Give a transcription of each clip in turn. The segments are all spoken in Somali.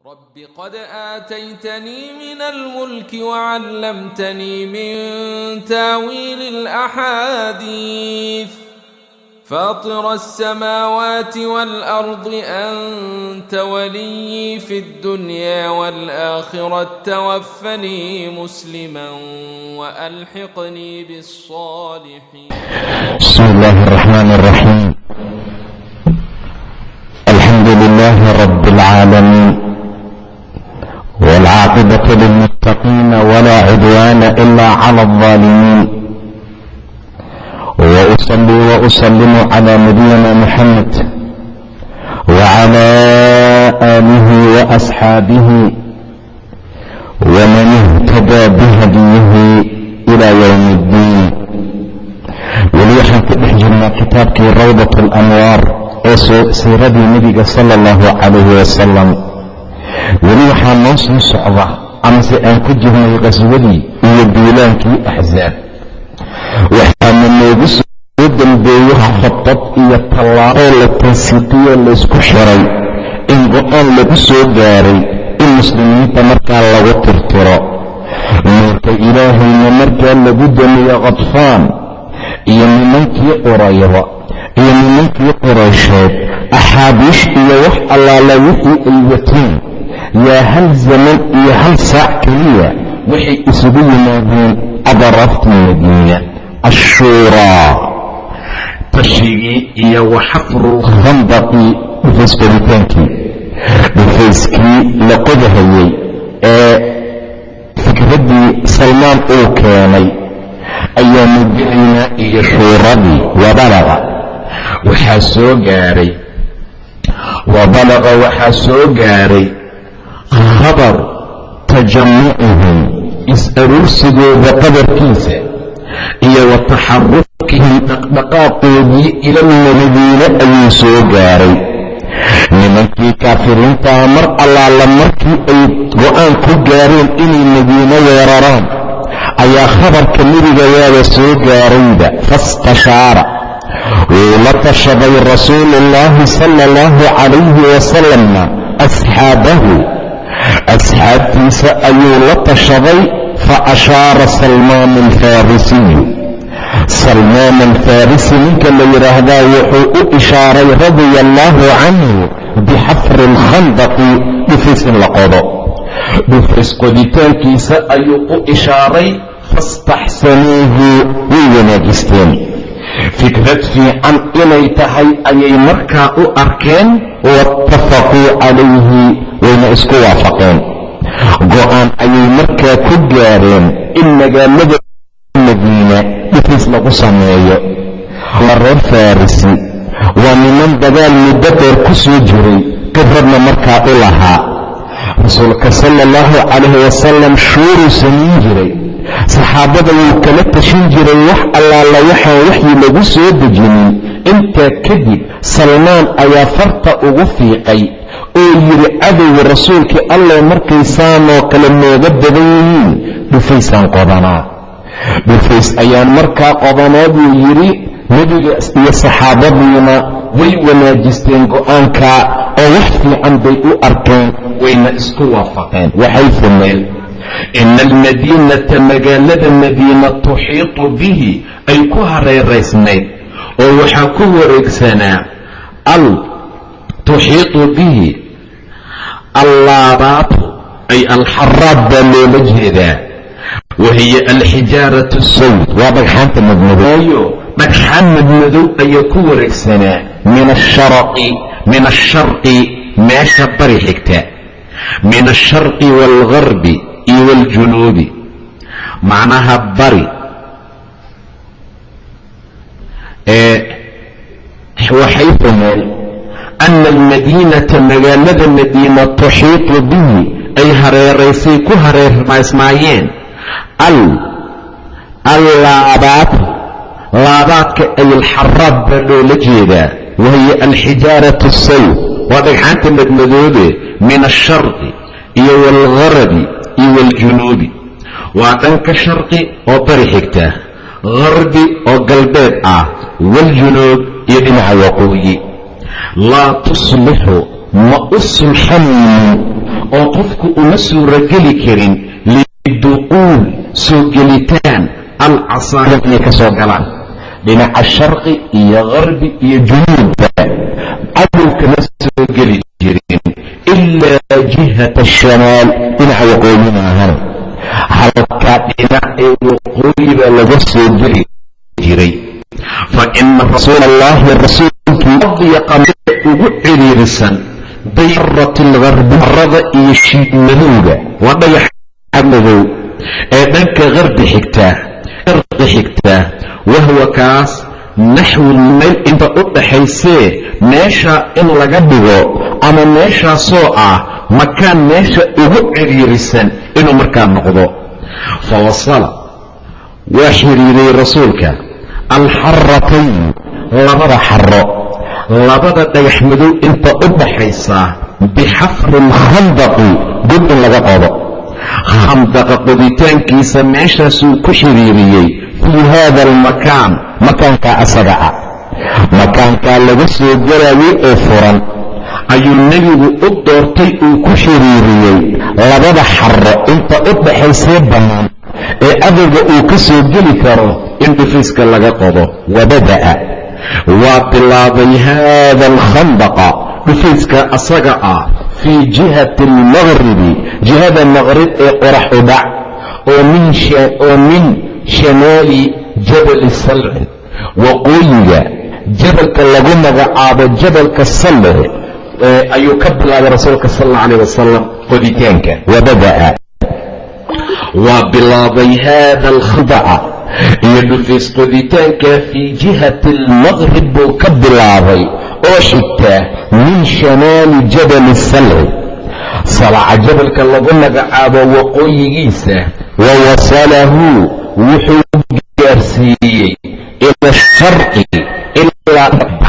رب قد آتيتني من الملك وعلمتني من تاويل الأحاديث فاطر السماوات والأرض أنت ولي في الدنيا والآخرة توفني مسلما وألحقني بالصالحين بسم الله الرحمن الرحيم الحمد لله رب العالمين والعاقبة للمتقين ولا عدوان إلا على الظالمين وأصلي وأسلم على نبينا محمد وعلى آله وأصحابه ومن اهتدى بهديه إلى يوم الدين weli waxaan ku dhex jirnaa kitaabkii rawdat alanwaar ee siiradii nebiga sala allahu calayhi wasalam weli waxaa noo soo socda amase aan ku jirnay qaswadii iyo duulaankii axsaab waxaana noogu soo dambeeyey khabad iyo tallaaboo la tansiiqiyoo laysku xiray in go-aan lagu soo gaaray in muslimiinta markaa lagu tirtiro nuurka ilaahayna markaa lagu damiyo khadfaan iyo nimankii qurayda iyo nimankii quraysheed axaabiish iyo wax allaala wixii ay wateen yaa hal zaman iyo hal saac keliya waxay isugu yimaadeen adaraftii madiina ashuuraa tashigii iyo waxafrulkhandaqi dhufays qoditaankii dhufayskii la qodahayey ee fikraddii salmaan uu keenay ayaa mudicina iyo shuuradii wabalaqa waxaa soo gaaray wabalaqa waxaa soo gaaray khabar tajamucuhum is-aruursigooda qadarkiisa iyo wa taxarukihim dhaqdhaqaaqoodii ilalmadiine ayuu soo gaaray nimankii kaafiriintaa mar allaala markii ay go-aan ku gaareen inay madiino weeraraan ayaa khabarka nebiga waaba soo gaarayba fastashaara wuu la tashaday rasuulu ullaahi sala allahu calayhi wasalamna asxaabahu asxaabtiisa ayuu la tashaday fa ashaara salmaan alfarisiyu salmaan alfarisi ninka la yidhaahdaa wuxuu u ishaaray radia allaahu canhu bixafri alkhandaqi dhufays in la qodo dhufays qoditaankiisa ayuu u ishaaray fastaxsanuuhu way wanaajisteen fikrad fiican inay tahay ayay markaa u arkeen waatafaquu calayhi wayna isku waafaqeen go-aan ayay markaa ku gaareen in magaalada madiina dhufays lagu sameeyo waa reer farisi waa niman dagaal muddo dheer ku soo jiray khibradna markaa u lahaa rasuulka sala allahu calayhi wasalam shuuruu samayn jiray saxaabada wuu kala tashin jiray wax allaala waxaan waxyi lagu soo dejinin intaa kadib salmaan ayaa farta ugu fiiqay oo yidhi cadowga rasuulkii allah markay saanoo kale nooga badan yihiin dhufaysaan qodanaa dhufays ayaan markaa qodanaa buu yidhi nebiga iyo saxaabadiina way wanaajisteen go-aanka oo wax fiican bay u arkeen wayna isku waafaqeen waxay fumeen ina almadiinata magaalada madiina tuxiitu bihi ay ku hareeraysnayd oo waxaa ku wareegsanaa al tuxiitu bihi allaabaatu ay alxaraab baa loola jeedaa wahiya alxijaaratu sawd waa dhagxaanta madmadooyo dhagxaan madmadow ayaa ku wareegsanaa min asharqi min asharqi meesha bari xigta min alsharqi waalgarbi iyo waaljunuubi macnaha bari ee waxay fumeen ana almadiinata magaalada madiina tuxiitu bihi ay hareeraysay ku hareermaysmaayeen al allaabaad laabaadka ay alxaraab baa loola jeedaa wahiya alxijaaratu sawd waa dhagxaanta madmadoobe min alsharqi iyo waalgarabi iyo waaljunuubi waa dhanka sharqi oo bari xigta garbi oo galbeed ah waaljunuub iyo dhinaca waqooyi laa tuslixu ma u sulxanaynin oo qofku uma suurogeli karin liduquul soo gelitaan alcasaaya inay ka soo galaan dhinaca sharqi iyo qarbi iyo junuubba cadow kama soo geli jirin ilaa jihata ashamaal dhinaca waqooyi maahan halkaa dhinac ee waqooyi baa laga soo geli jiray fa ina rasuula allahi rasuulkii adyaqa ugu ciriirisan dayrat algarbi arada iyo shiidmadowga waa dhagaxa madow ee dhanka qarbi xigtaa qarqi xigtaa wahwa kaas naxwun meel inta u dhaxaysee meesha in laga dhigo ama meeshaasoo ah makaan meesha ugu ciriirisan inuu markaa noqdo fa wasala waa xiriiriyey rasuulka alxaratayn labada xaro labada dhagax madow inta u dhaxaysa bixafri lkhandaqi god in laga qodo khandaqa qoditaankiisa meeshaasuu ku xiriiriyey fii haada almakaan makaankaa asaga ah makaankaa laga soo galayay oo furan ayuu nebigu u doortay uu ku xiriiriyey labada xaro inta u dhaxaysee bannaan ee adowga uu ka soo geli karo in dhufiiska laga qodo wabada'a waa bilaabay haada alkhandaqa dhufayska asaga ah fii jihati almaqribi jihada maqrib ee qorax u dhac oo min shamaali jabali salci waqooyiga jabalka lagu magacaabo jabalka salci ayuu ka bilaabay rasuulka sal alla alayh wasalam qoditaanka wabada'a waa bilaabay haada alkhandaca iyo dhufays qoditaanka fii jihati almaqrib buu ka bilaabay oo xigtaa min shamaali jabali salci salaca jabalka lagu magacaabo waqooyigiisa wa wasalahu wuxuu gaarsiiyey ila sharqi ilaa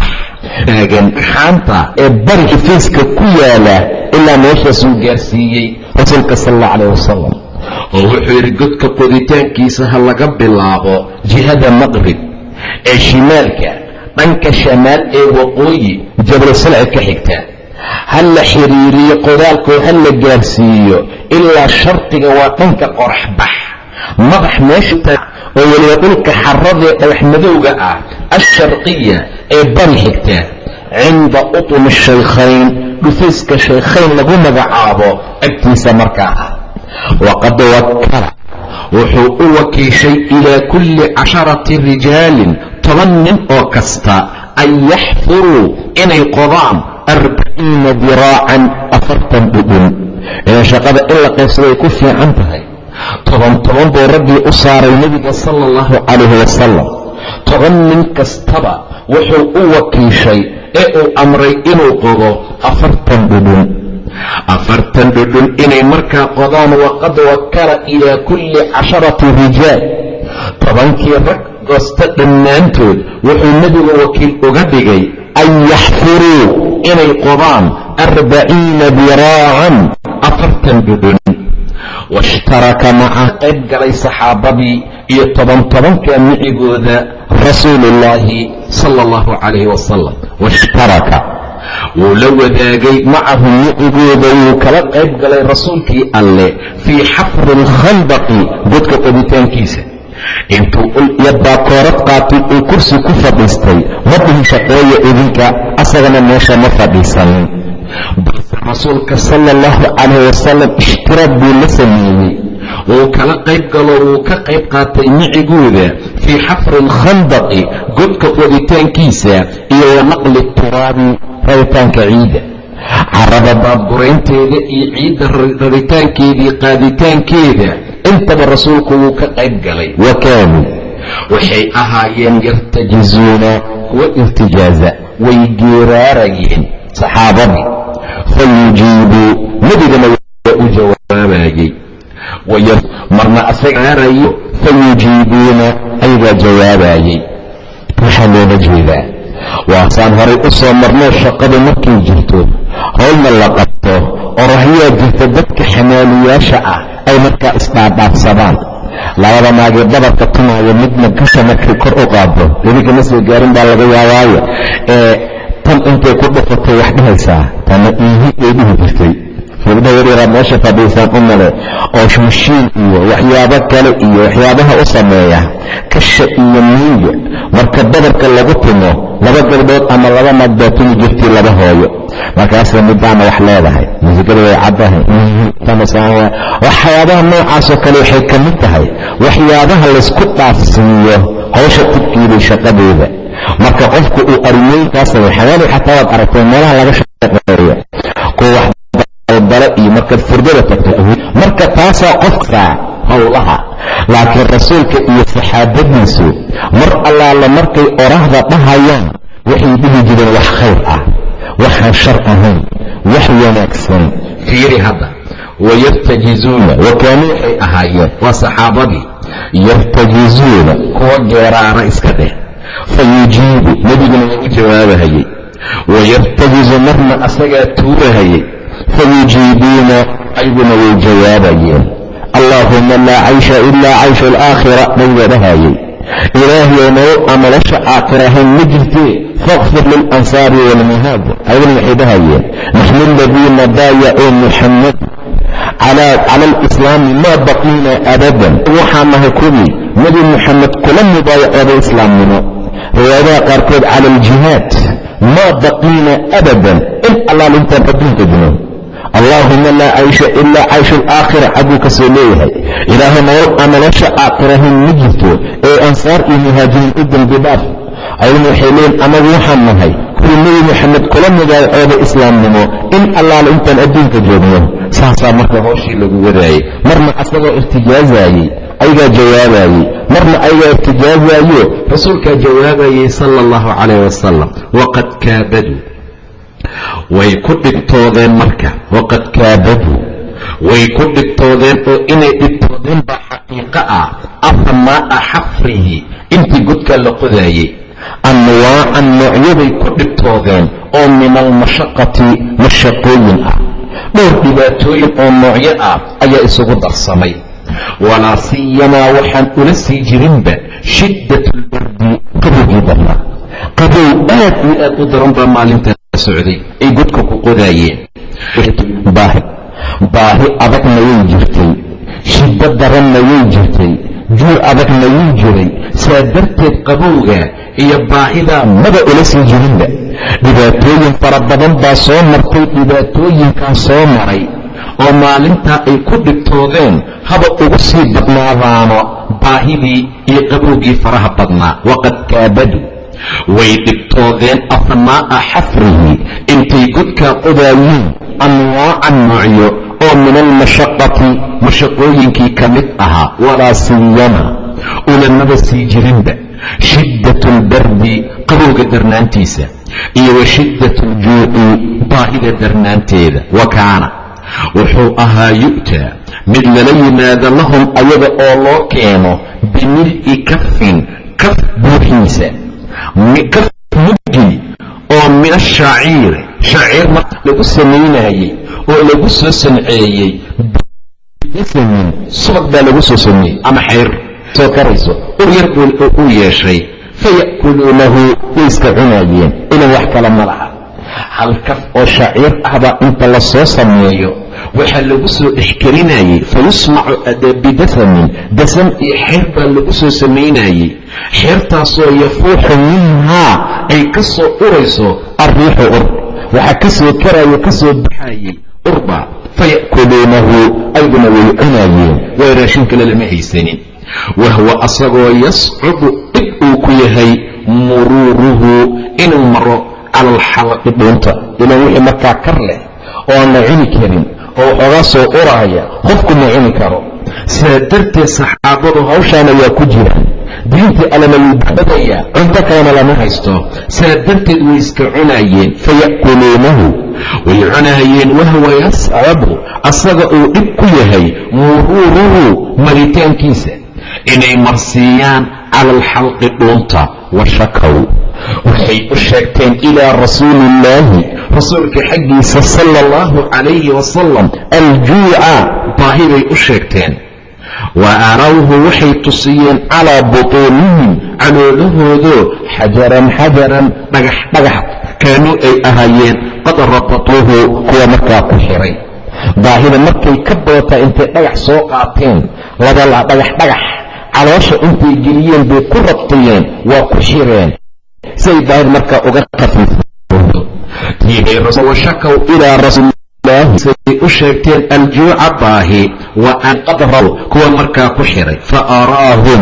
taagan xaanta ee bari xifayska ku yaala ilaa meeshaasuu gaarsiiyey rasuulka sal alla calayh wasalam oo wuxuu yidhi godka qoditaankiisa ha laga bilaabo jihada maqrib ee shimaalka dhanka shamaal ee waqooyi jabal salci ka xigta ha la xiriiriyo qodaalkoo ha la gaarsiiyo ilaa sharqiga waa dhanka qorax bax madax meesha oo weliba dhulka xaradee dhagax madowga ah alsharqiya ee bari xigta cinda utumi shaykhayn dhufayska shaykhayn lagu magacaabo agtiisa markaa ah waqad wakala wuxuu u wakiishay ilaa kulli casharati rijaalin toban nin oo kasta an yaxfuruu inay qodaan arbaciina diraacan afartan dhudhun ee shaqada in la qaybsaday ku fiican tahay toban toban buu raggii u saaray nebiga sala allahu calayhi wasalam toban nin kastaba wuxuu u wakiishay ee uu amray inuu qodo afartan dhudhun afartan dhudhun inay markaa qodaan waqad wakala ilaa kulli casharati rijaal tobankii rag goosta dhammaantood wuxuu nebigu wakiil uga dhigay an yaxfuruu inay qodaan arbaciina diraacan afartan dhudhun washtaraka maca qayb galay saxaabadii iyo toban tobanka micigooda rasuuluullaahi sala allahu calayhi wasalam washtaraka wuu la wadaagay macahum micigooda wuu kala qayb galay rasuulkii alleh fii xafri alkhandaqi godka qoditaankiisa intuu ul iyo baakoorad qaatay uu kursi ku fadhiistay ma dhihin shaqeeya idinka asagana meesha ma fadhiisanin balse rasuulka sala allahu calayh wasalam ishtiraad buu la sameeyey wuu kala qayb galo wuu ka qayb qaatay micigooda fii xafri alkhandaqi godka qoditaankiisa iyo wa naqli turaabi raritaanka ciidda carada baabguraynteeda iyo ciidda raritaankeedii qaaditaankeeda intaba rasuulku wuu ka qayb galay wa kaanuu waxay ahaayeen yartajizuuna kuwa irtijaaza way geeraarayeen saxaabadii fayujiibuu nebigana waa u jawaabayey marna asaga gaarayo fayujiibuuna ayagaa jawaabayey waxaa loola jeedaa waasaan horay u soo marnoo shaqadu markay jirto howlna la qabto oo rahyaa jirta dadka xamaaliyaasha ah ay markaa isdhaadhaafsadaan labada naagee dhabarka tumaayo midna gasha markay kor u qaado idinka ma soo gaarin baa laga yaabaayo ee tan intay ku dhufatay wax dhahaysaa tana iihi ay dhihi jirtay gabdhaha yaryaraa meesha fadhiisaan u male oo mashiin iyo waxyaabo kale iyo waxyaabaha u sameeya kasha iyo miiga marka badarka lagu timo laba gabdhood ama laba naag baa tumi jirtii laba hooyo markaasa midaana wax leedahay muusikada way caddahay waxyaabaha noocaasoo kale waxay ka mid tahay waxyaabaha laysku dhaafsiiyo howsha tibkiiday shaqadeeda marka qofku uu arimooyinkaasay xayaali xataa waad aragtay meelaha laga shaqeeyo kuwa wax dalbala iyo markaad furdada tagto marka taasaa qofka howlaha laakiin rasuulka iyo saxaabadiisu mar allaala markay oraahda dhahayaan waxay dhihi jireen wax khayr ah waxaan shar ahayn wax wanaagsan fiiri hadda wayartajizuuna wakaanuu waxay ahaayeen waa saxaabadii yartajizuuna kuwa geeraara iska dheh fayujiibu nebiguna waa u jawaabahayey wayartajizu marna asagaa tuurahayey fayujiibuuna ayguna way jawaabayeen allaahuma laa caysha ilaa caysha alaakhira nabiga dhahayey ilaahayow nolol aan nolosha aakhira ahayn ma jirtee fakfir lilansaari waalmuhaab ayaguna waxay dhahayeen naxnu aladiina baayacuu muxammad cala alislaami maa baqiina abadan waxaa nahay kuwii nebi muxamed kula mubaayacooday islaamnimo riwaayadaha qaarkood cala aljihaad maa baqiina abadan in allaal intaan adduunka jino allaahuma laa caysha ilaa cayshu alaakhira xagguu ka soo leeyahay ilaahay nolol aan nolosha aakhirahayn ma jirto ee ansaar iyo muhaajiriin u dembi dhaaf ayaguna waxay leeyiin anagu waxaan nahay kuwii nebi moxamed kula mubaayacooda islaamnimo in allaala intaan adduunka joogno saasaa marka hooshii lagu wadaayey marna asagoo irtijaazaayey ayagaa jawaabayey marna ayagaa irtijaazayo rasuulkaa jawaabayey sala allahu calayh wasalam waqad kaabaduu way ku dhibtoodeen marka waqad kaabaduu way ku dhibtoodeen oo inay dhibtoodeen baa xaqiiqo ah afamaa'a xafrihi intii godkaa la qodaayey anwaacan noocyaday ku dhibtoodeen oo min almashaqati mashaqooyin ah dhowr dhibaatooyin oo noocyo ah ayaa isugu darsamay walaa siyamaa waxaan ula sii jirinba shiddat lbardi qabowgii darnaa qabow aad iyo aad u daran baa maalintaa socday ay godka ku qodaayeen baahi baahi adagna way jirtay shiddo daranna way jirtay juur adagna wuu jiray saa darteed qabowga iyo baahidaa maba ula sii jirinba dhibaatooyin fara badan baa soo martay dhibaatooyinkaa soo maray oo maalintaa ay ku dhibtoodeen haba ugu sii badnaadaano baahidii iyo qabowgii faraha badnaa waqad kaabadu way dhibtoodeen afnaa'a xafrihi intay godkaa qodaayeen anwaacan noocyo oo min almashaqati mashaqooyinkii ka mid ahaa walaa siyama ulamaba sii jirinba shiddat albardi qabowga darnaantiisa iyo wa shiddat aljuuci baahida darnaanteeda wa kaana wuxuu ahaa yu'taa mid lala yimaado lahum ayaga oo loo keeno bimil'i kafin kaf buuxiisa kaf muggi oo min ashaciiri shaciir marka lagu samaynayey oo lagu soo sanceeyey bisamin subag baa lagu soo sameeyey ama xayr soo karayso ur yar buu u yeeshay faya'kuluunahu way iska cunaayeen ilan wax kale ma laha hal kaf oo shaciir ahbaa inta la soo sameeyo waxaa lagu soo dhexgelinayey fayusmacu bidasamin dasan iyo xeer baa lagu soo samaynayey xeertaasoo yafuuxu minhaa ay ka soo urayso arriixu ur waxaa ka soo karayo ka soo baxayey urba faya'kuluunahu ayguna way cunaayeen way raashin kale lama haysanin wahwa asagoo yascubu dhib uu ku yahay muruuruhu inuu maro cala alxalqi dhuunta ilan wixii markaa kar leh oo aan la cuni karin oo waxoogaa soo uraaya qofku ma cuni karo sidaa darteed saxaabadu hawshaana waa ku jira diintii allana wuu badadayaa cunto kalena lama haysto sidaa darteed way iska cunaayeen faya'kuluunahu way cunaayeen wahwa yascabu asaga uu dhib ku yahay muruuruhu maritaankiisa inay marsiiyaan cala alxalqi dhuunta wa shakow waxay u sheegteen ilaa rasuuli illaahi rasuulka xaggiisa sala allahu calayhi wasalam aljuuca baahi bay u sheegteen wa arawhu waxay tusiyeen calaa butuunihim caloolahoodo xajaran xajaran dhagax dhagax kaanuu ay ahaayeen qad rabatuuhu kuwa markaa ku xiray baahida markay ka badataa intay dhagax soo qaateen labala dhagax dhagax caloosha intay geliyeen bay ku rabtiyeen waa ku xireen si ay baahida markaa uga khafiifwashakaw ilaa rasuulilaahi say u sheegteen aljuuca baahi wa an qad raw kuwa markaa ku xiray fa araahum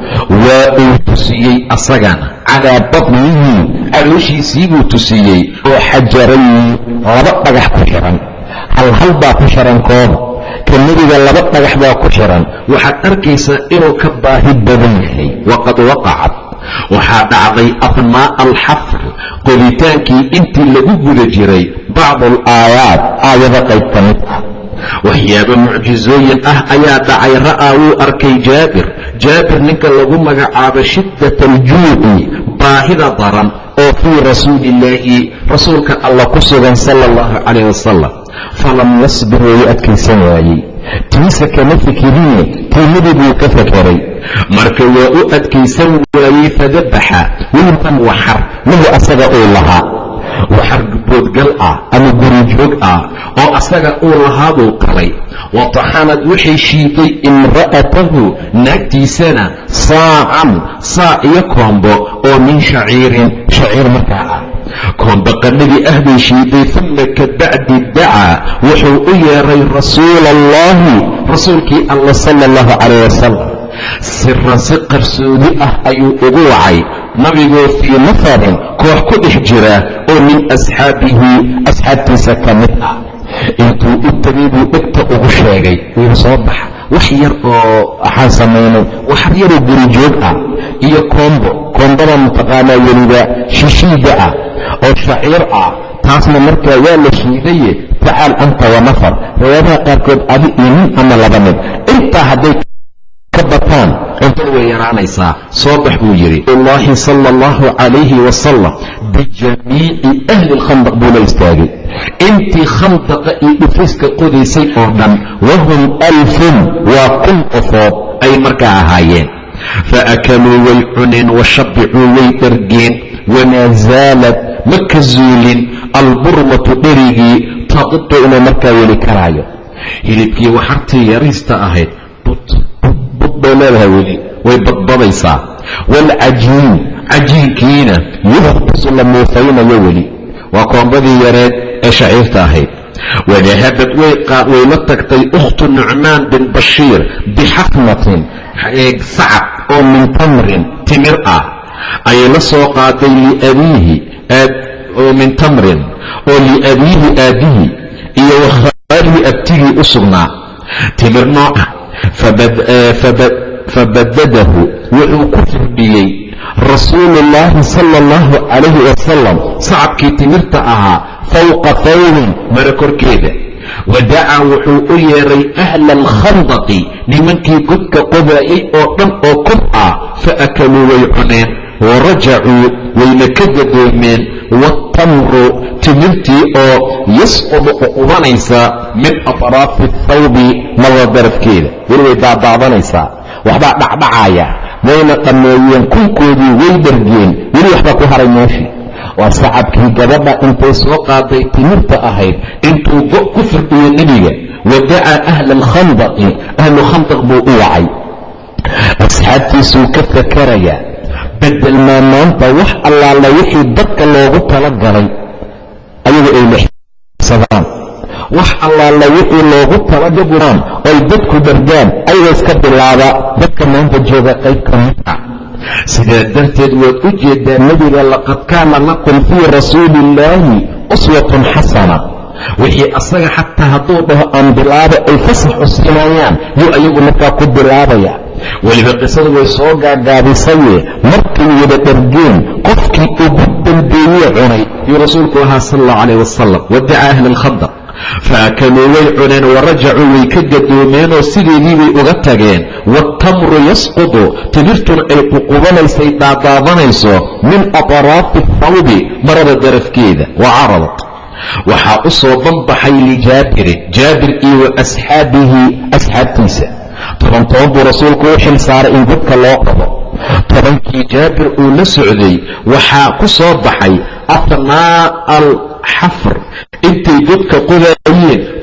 waa uu tusiyey asagana calaa batnihi calooshiisii buu tusiyey oo xajarayn laba dhagax ku xiran hal hal baa ku xiran kooda ka nebiga laba dhagax baa ku xiran waxaad arkaysaa inuu ka baahi badan yahay waqad waqacat waxaa dhacday afnaa'a alxafr qoditaankii intii lagu guda jiray bacdu alaayaat aayado qayb ka mid ah waxyaabo mucjizooyin ah ayaa dhacay ra'aa wuu arkay jaabir jaabir ninka lagu magacaabo shiddat aljuuci baahida daran oo fii rasuuliillaahi rasuulka alla ku sugan sala allahu calayh wasalam falam yasbir wuu adkaysan waayey tiisa kama fikirine tiimadii buu ka fakeray marka waa u adkaysan waayey fadabaxa wilkan waxar lahu asaga uu lahaa waxar boodgal ah ama gurijoog ah oo asaga uu lahaabuu qalay wa taxanad waxay shiiday imra'atahu naagtiisana saacan saac iyo koombo oo min shaciirin shaciir markaa ah koombo qannadii ah bay shiiday uma ka bacdi dacaa wuxuu u yeeray rasuula allahi rasuulkii alla sala allahu calayh wasalam siran si qarsoodi ah ayuu ugu wacay nabigoo fii nafarin koox ku dhex jira oo min asxaabihi asxaabtiisa ka mid ah intuu u tegay buu dhegta ugu sheegay wuu soo baxa wax yar oo waxaan samaynay waxar yaroo gurijoog ah iyo koombo koombada mataqaanaa weliba shishiida ah oo shaciir ah taasna markaa waa la shiidaye tacaal anta wa nafar riwaayaadaha qaarkood adi iyo nin ama laba nin intaa hadday ka bataan cuntada way yaraanaysaa soo bax buu yidhi allahi sala allahu calayhi wasalam bijamiici ahli lkhandaq buu la istaagay intii khandaqa iyo dhufiska qodaysay oo dhan wahum alfun waa kun qofood ay markaa ahaayeen faakaluu way cuneen washabicuu way dhargeen wamaa zaalad ma ka zuulin alburmatu dherigii taqitu inuu markaa weli karaayo hilibkii waxartii yariista ahayd bud bay leedahay weli way badbadaysaa waalcajiin cajiinkiina yuhbasu la muufaynayo weli waa koombadii yareed ee shaciirta ahayd wadahabad way la tagtay ukhtu nucmaan bin bashiir bixafnatin sacab oo min tamrin timir ah ayay la soo qaaday liabiihi oo min tamrin oo liabiihi aabbihi iyo wakhaalihi abtigii u sugnaa timir nooca fabadadahu wuxuu ku firdhiyey rasuulu ullaahi sala allahu calayhi wasalam sacabkii timirta ahaa fawqa fawrin mara korkeeda wadacaa wuxuu u yeeray ahla alkhandaqi nimankii godka qodaayay oo dhan oo kor ah fa akaluu way cuneen warajacuu wayna ka gadoomeen waatamru timirtii oo yasqudu uqubanaysa min atraafi athawbi mada darafkeeda weli way daadaadanaysaa waxbaa dhacdhacaaya wayna dhammeeyeen kunkoodii way dhargeen weli waxbaa ku haray meeshii waa sacabkii gabadha intay soo qaaday timirta ahayd intuu go ku firdhiyo nebiga wadacaa ahla alkhandaqi ahlu khandaq buu u wacay asxaabtiisuu ka fakarayaa bedel maa maanta wax allaala wixii dadka loogu tala galay ayagu ay lexsadaan wax allaala wixii loogu talagaburaan oy dadku dhargaan ayaga iska bilaaba dadka maanta jooga qayb ka mid ah sidaa darteed waad u jeedaa nebiga laqad kaana lakum fii rasuuli illaahi uswatun xasana wixii asaga xataa hadduu dhaho aan bilaaba ay fasax cusinayaan yuu ayagu markaa ku bilaabaya weliba qisadu way soo gaagaabisaye markay wada dhargeen qofkii ugu dambeeye cunay yuu rasuulku ahaa sal allahu calayh wasalam wadaca ahla alkhandaq faakaluu way cuneen warajacuu way ka gadoomeenoo sideedii bay uga tageen waatamru yasqudu timirtuna ay ququbanaysay daadaadanayso min atraafi athawbi marada darafkeeda wa caradat waxaa u soo banbaxay lijaabirin jaabir iyo wa asxaabihi asxaabtiisa toban toban buu rasuulku u xil saaray in godka loo qabo tobankii jaabir uu la socday waxaa ku soo baxay afnaa alxafr intay godka qodaayeen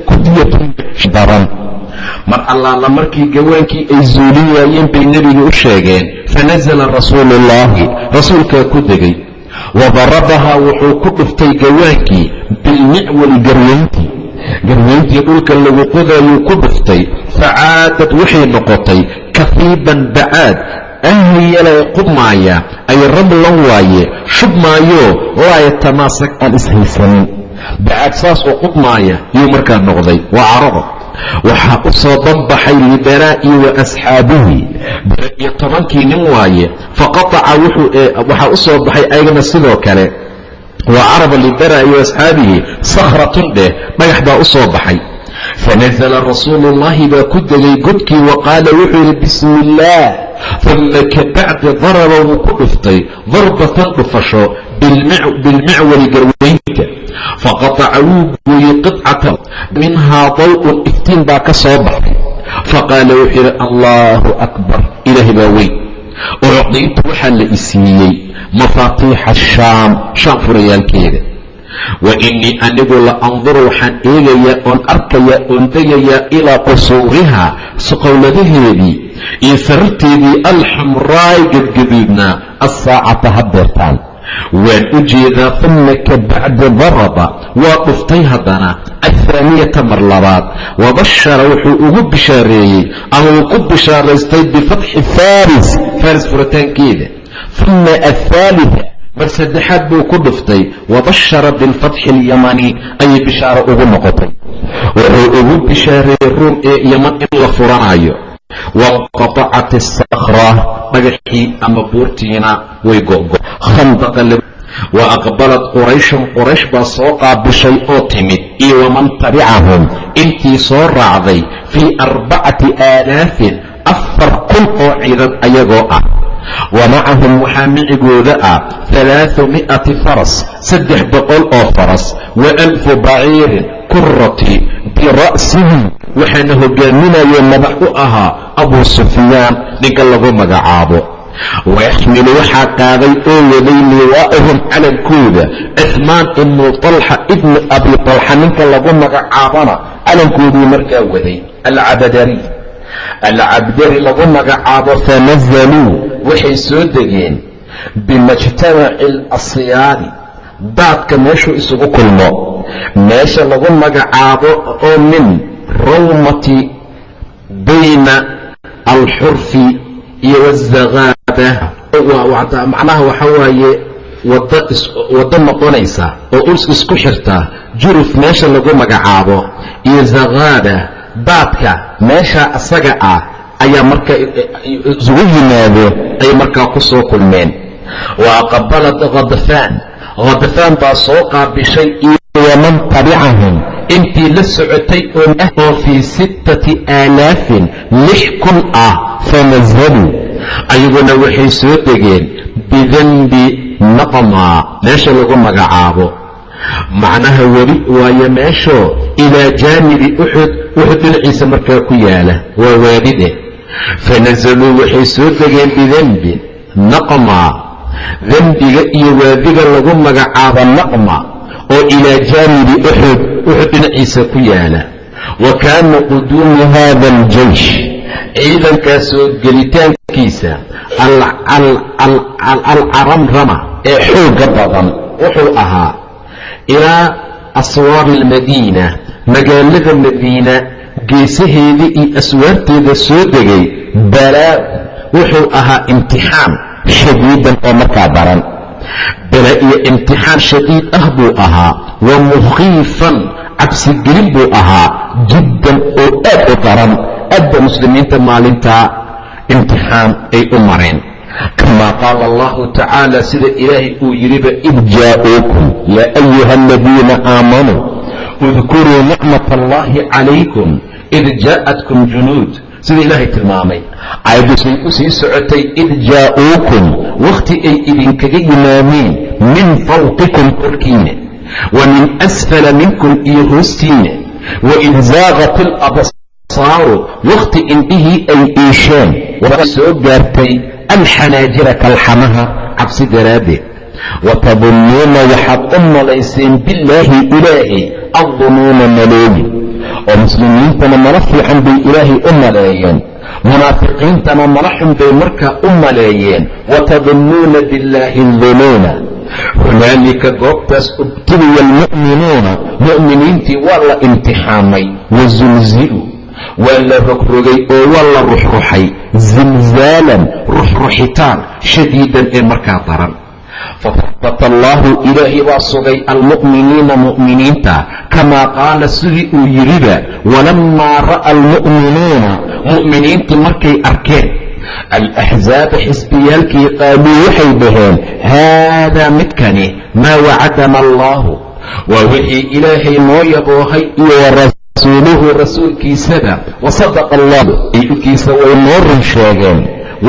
kudyatun daran mar allaala markii gawaankii ay zuulin waayeen bay nebiga u sheegeen fanasala rasuulu ullaahi rasuulkaa ku degay wadarabahaa wuxuu ku dhuftay gawaankii bilmicwali garweyntii garweyntii dhulka lagu qodayuu ku dhuftay facaadad waxay noqotay kafiiban bacaad ahyalay qubmaaya ay rablan waaye shubmaayo laa yatamaasak aan ishaysanin bacaad saas oo qubmaaya yuu markaa noqday waa carabo waxaa u soo banbaxay libaraa'i wa asxaabihi bara iyo tobankii nin waaye faqataca waxaa u soo baxay ayagana sidoo kale waa caraba libaraa'i wa asxaabihi sakhratun dheh dhagax baa u soo baxay fanasala rasuulu ullaahi baa ku degay godkii wa qaala wuxuu yidhi bismi illaah uma kabacdi daraba wuu ku dhuftay darbatan dhufasho bilmicwali garweynta faqataca wuu gooyey qidcatan minhaa daw'un iftiin baa ka soo baxay faqaala wuxuu yidhi allaahu akbar ilaahi baa weyn ucdiitu waxaa la isiiyey mafaatiixa shaam shaam furayaalkeeda wa innii anigu la anduru waxaan eegayaa oon arkayaa oon degayaa ilaa qusuuriha suqowladaheedii iyo sararteedii alxamraay gadgaduudnaa assaacata haddeertaan waan u jeedaa uma kabacdi daraba waa dhuftay haddana athaaniyata mar labaad wabashara wuxuu ugu bishaareeyey ama uu ku bishaaraystay bifatxi faris faris furitaankeeda uma athaalita mar saddexaad buu ku dhuftay wabashara bilfatxi alyamani ayay bishaaro ugu noqotay wuxuu ugu bishaareeyey ruum ee yaman in la furanayo wanqatacat asakra dhagaxii ama buurtiina way go'go wa aqbalad qurayshun quraysh baa soo qaabishay oo timid iyo waman tabicahum intii soo raacday fii arbacati aalaafin afar kun oo ciidan ayagoo ah wa macahum waxaa micigooda ah halaaثu mi'ati faras saddex boqol oo faras wa alfu baciirin kurati bira'sihi waxaana hogaaminayee madax u ahaa abuu sufyaan ninka lagu magacaabo wayaxmilu waxaa qaaday oo waday liwaa'ahum calankooda cuhmaan ibnu talxa ibni abi talxa ninka lagu magacaabana calankoodii markaa waday alcabadari alcabdari lagu magacaabo fanazaluu waxay soo degeen bimajtamaci alasyaadi daadka meeshuu isugu kulmo meesha lagu magacaabo oo min rawmati bayna alxurfi iyo wazakaaba macnaha waxa waaye waddo noqonaysa oo uls isku xirta juruf meesha lagu magacaabo iyo zakaaba daadka meesha asaga ah ayaa markaa isugu yimaado ay markaa ku soo kulmeen wa aqbalad khadfaan khadfaan baa soo qaabishay iyo waman tabicahum intii la socotay oo fii sittati aalaafin lix kun ah fanazaluu ayaguna waxay soo degeen bidanbi naqmaa meesha lagu magacaabo macnaha weli waayo meeshoo ilaa jaanibi uxud uxud dhinaciisa markaa ku yaala waa waadide fanazaluu waxay soo degeen bidanbi naqmaa dembiga iyo waadiga lagu magacaabo naqma oo ilaa jaanibi uxud uxud dhinaciisa ku yaala wa kaana quduumu hada aljaysh ciidankaasoo gelitaankiisa alcaramrama ee xooga badan wuxuu ahaa ilaa aswaari almadiina magaalada madiina geesaheeda iyo aswaarteeda soo degay balaa wuxuu ahaa imtixaan shadiidan oo markaa daran bala iyo imtixaan shadiid ah buu ahaa wa mukhiifan cabsigelin buu ahaa jiddan oo aad u daran aadba muslimiinta maalintaa imtixaan ay u mareen kamaa qaala allahu tacaala sida ilaahay uu yidhiba id jaa'uukum yaa ayuha aladiina aamanuu udkuruu nicmat allahi calaykum id jaa'atkum junuud sida ilaahay tilmaamay caayaddusay u sii socotay id jaa'uukum wakhti ay idinkaga yimaadeen min fawqikum korkiina wa min asfala minkum iyo hoostiina waid zaaqat ilabsaaru wakhti indhihii ay iisheen waxay soo gaartay alxanaajira kalxamaha cabsi daraaddeed watadunnuuna waxaad u malayseen billaahi ilaahay addunuuna malooyin oo muslimiintana mala fiican bay ilaahay u maleeyeen munaafiqiintana mala xun bay markaa u maleeyeen watadunnuuna billaahi dunuuna hunaalika goobtaas ubtuliya almu'minuuna mu'miniintii waa la imtixaamay wasulziluu waa la rogrogay oo waa la ruxruxay zilzaalan ruxruxitaan shadiidan ee markaa daran fahabata allaahu ilaahay baa sugay almu'miniina mu'miniinta kamaa qaala sidii uu yidhiba walammaa ra'a almu'minuuna mu'miniintii markay arkeen alaxzaaba xisbiyaalkii qaaluu waxay dhaheen haadaa midkani maa wacadana allaahu waa wixii ilaahay noo yaboohay iyo warasuuluhu rasuulkiisaba wasadaqa allahu ilkiisa way noo run sheegeen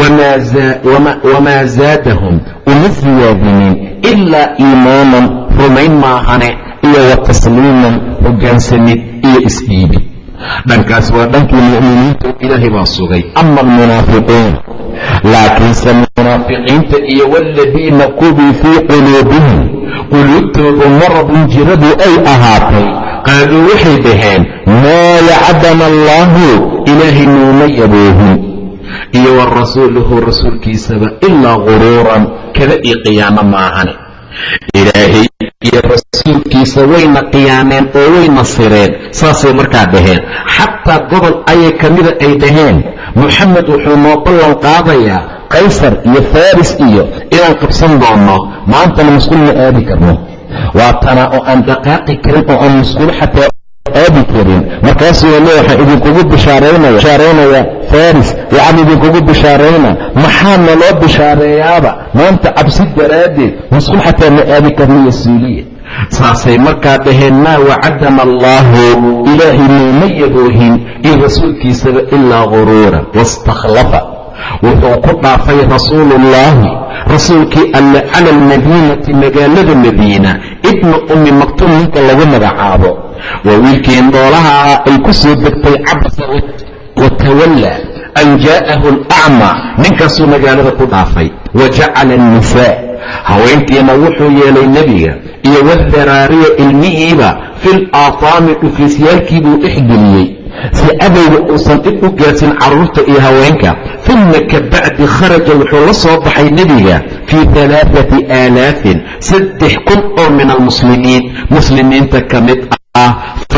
wamaa zaadahum uma siyaadinin ilaa iimaanan rumayn maahane iyo wa tasliiman hoggaansamid iyo isdhiibid dhankaas waa dhankii mu'miniinta ilaahay baa sugay ama almunaafiquun laakiinse munaafiqiinta iyo waaladiina kubii fii quluubihim quluubtoodu maradun jiradu ay ahaatay qaaluu waxay dhaheen maa wacadana allaahu ilaahay nuuma yaboohin iyo wa rasuuluhu rasuulkiisaba ilaa guruuran kada iyo qiyaamo maahane ilaahay iyo rasuulkiisa wayna qiyaameen oo wayna sireen saasay markaa dhaheen xataa gobol ayay ka mida ay dhaheen moxamed wuxuu noo ballan qaadayaa kaysar iyo faris iyo inaan qabsan doonno maantana musquul ma aadi karno waa tana oo aan dhaqaaqi karin oo aan musquul xataa aadi karin markaasuu le waxaan idinkugu bishaaraynaya faris waxaan idinkugu bishaarayna maxaa naloo bishaareeyaaba maanta cabsi daraaddeed musqul xataa ma aadi karniyo suuliya saasay markaa dhaheen maa wacadana allaahu ilaahay nuuma yaboohin iyo rasuulkiisaba ilaa guruura waistakhlafa wuxuu ku dhaafay rasuuluullaahi rasuulkii alle cala almadiinati magaalada madiina ibna ummi maktuum ninka lagu magacaabo waa wiilkii indhoolaha ah ay ku soo degtay cabsa watawalla an jaa'ahu alacmaa ninkaasuu magaalada ku dhaafay wa jacala annisaa haweenkiina wuxuu yeelay nebiga iyo wadaraariya ilmihiiba fil aataami dhufiisyaalkiibuu dhexgeliyey si cadowga uusan dhib u gaadsin carruurta iyo haweenka uma ka bacdi kharaja wuxuu la soo baxay nebiga fii alaaati aalaafin saddex kun oo min almuslimiin muslimiinta ka mid ah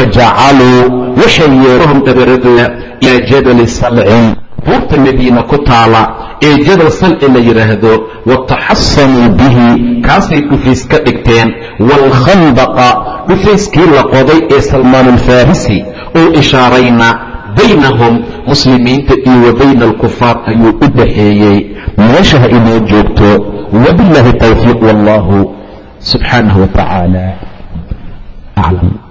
fajacaluu waxay yeerahum dhabaradooda ilaa jabali salcin buurta madiina ku taala ee jabal salci la yidhaahdo wataxasanuu bihi kaasay dhufays ka dhigteen waalkhandaqa dhufayskii la qoday ee salmaan alfarisi uu ishaarayna baynahum muslimiinta iyo wa bayna alkufaar ayuu u dhaxeeyey meesha ha inoo joogto wabiاllahi tawfiiq wallahu subxaanahu wa tacaala aclam